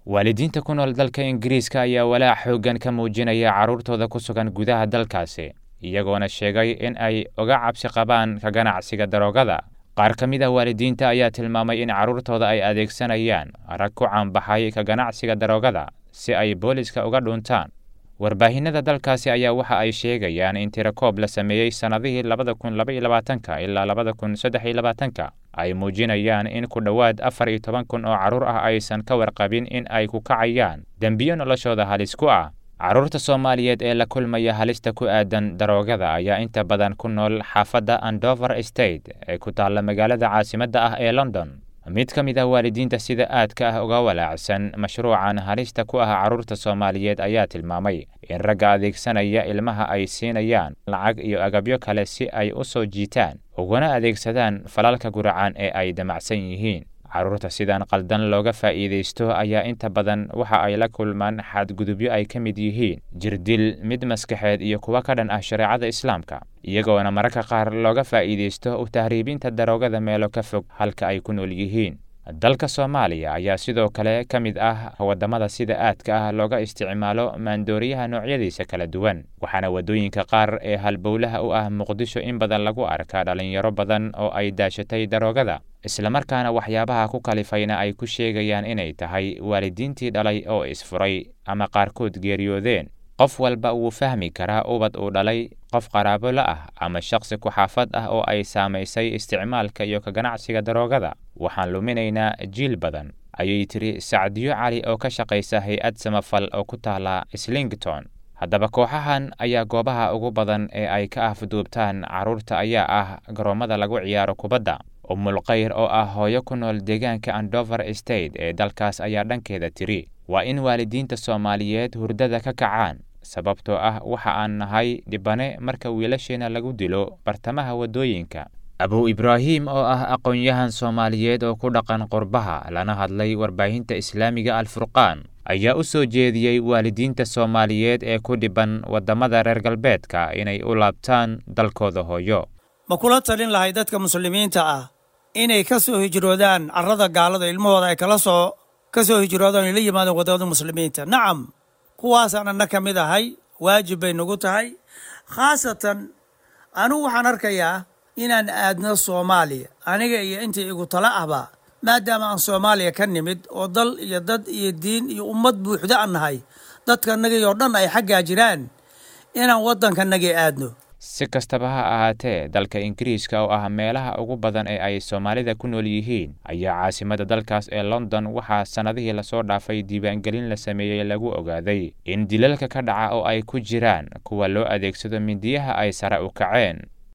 waalidiinta ku nool dalka ingiriiska ayaa walaac xooggan ka muujinaya carruurtooda ku sugan gudaha dalkaasi iyagoona sheegay in ay uga cabsi qabaan ka ganacsiga daroogada qaar ka mid ah waalidiinta ayaa tilmaamay in carruurtooda ay adeegsanayaan rag ku caanbaxay ka ganacsiga daroogada si ay booliska uga dhuntaan warbaahinada dalkaasi ayaa waxa ay sheegayaan in tirakoob la sameeyey sannadihii labada kun laba iyo labaatanka ilaa labada kun saddex iyo labaatanka ay muujinayaan in ku dhowaad afar iyo toban kun oo carruur ah aysan ka warqabin in ay ku kacayaan dembiyo noloshooda halis ku ah carruurta soomaaliyeed ee la kulmaya halista ku aadan daroogada ayaa inta badan ku nool xaafadda andover state ee ku taalla magaalada caasimadda ah ee london mid ka mid ah waalidiinta sida aadka ah uga walaacsan mashruucan halista ku ah carruurta soomaaliyeed ayaa tilmaamay in ragga adeegsanaya ilmaha ay siinayaan lacag iyo agabyo kale si ay u soo jiitaan uguna adeegsadaan falalka guracaan ee ay damacsan yihiin carruurta sidan qaldan looga faa'iidaysto ayaa inta badan waxa ay la kulmaan xadgudubyo ay ka mid yihiin jirdil mid maskaxeed iyo kuwa ka dhan ah shareecada islaamka iyagoona mararka qaar looga faa'iidaysto u tahriibinta daroogada meelo ka fog halka ay ku nool yihiin dalka soomaaliya ayaa sidoo kale ka mid ah waddamada sida aadka ah looga isticmaalo maandooriyaha noocyadiisa kala duwan waxaana waddooyinka qaar ee halbowlaha u ah muqdisho in badan lagu arkaa dhallinyaro badan oo ay daashatay daroogada islamarkaana waxyaabaha ku kalifayna ay ku sheegayaan inay tahay waalidiintii dhalay oo isfuray ama qaarkood geeriyoodeen qof walba wuu fahmi karaa ubad uu dhalay qof qaraabo la ah ama shakhsi ku-xaafad ah oo ay saamaysay isticmaalka iyo ka ganacsiga daroogada waxaan luminaynaa jiil badan ayay tiri sacdiyo cali oo ka shaqaysa hay-ad samafal oo ku taala slington haddaba kooxahan ayaa goobaha ugu badan ee ay ka afduubtaan carruurta ayaa ah garoommada lagu ciyaaro kubadda umulkhayr oo ah hooyo ku nool deegaanka andover state ee dalkaas ayaa dhankeeda tiri waa in waalidiinta soomaaliyeed hurdada ka kacaan sababtoo ah waxa aan nahay dhibane marka wiilasheena lagu dilo bartamaha waddooyinka abu ibraahim oo ah aqoon-yahan soomaaliyeed oo ku dhaqan qurbaha lana hadlay warbaahinta islaamiga alfurqaan ayaa u soo jeediyey waalidiinta soomaaliyeed ee ku dhiban waddamada reer galbeedka inay u laabtaan dalkooda hooyo ma kula talin lahay dadka muslimiinta ah inay ka soo hijroodaan carrada gaalada ilmahooda ay kala soo ka soo hijroodaan ay la yimaadeen waddamada muslimiinta nacam kuwaasaan anna ka mid ahay waajib bay nagu tahay khaasatan anugu waxaan arkayaa inaan aadno soomaaliya aniga iyo intii igu tala ahba maadaama aan soomaaliya ka nimid oo dal iyo dad iyo diin iyo ummad buuxda aan nahay dadkanagii oo dhan ay xaggaa jiraan inaan waddankanagii aadno si kastaba ha ahaatee dalka ingiriiska oo ah meelaha ugu badan ee ay soomaalida ku nool yihiin ayaa caasimada dalkaas ee london waxaa sannadihii lasoo dhaafay diiwaangelin la sameeyey lagu ogaaday in dilalka ka dhaca oo ay ku jiraan kuwa loo adeegsado mindiyaha ay sare u kaceen